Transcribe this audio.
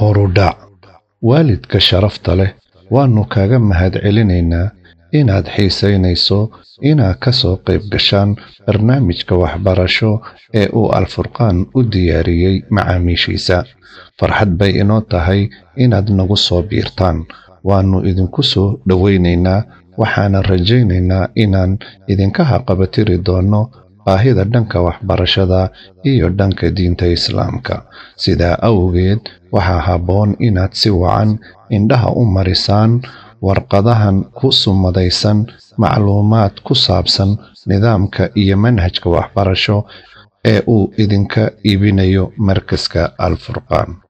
horudhac waalidka sharafta leh waannu kaaga mahadcelinaynaa inaad xiisaynayso inaad ka soo qayb gashaan barnaamijka waxbarasho ee uu alfurqaan u diyaariyey macaamiishiisa farxad bay inoo tahay inaad nagu soo biirtaan waannu idinku soo dhowaynaynaa waxaana rajaynaynaa inaan idinka haqabatiri doonno baahida dhanka waxbarashada iyo dhanka diinta islaamka sidaa awgeed waxaa habboon inaad si wacan indhaha u marisaan warqadahan ku sumadaysan macluumaad ku saabsan nidaamka iyo manhajka waxbarasho ee uu idinka iibinayo markaska alfurqaan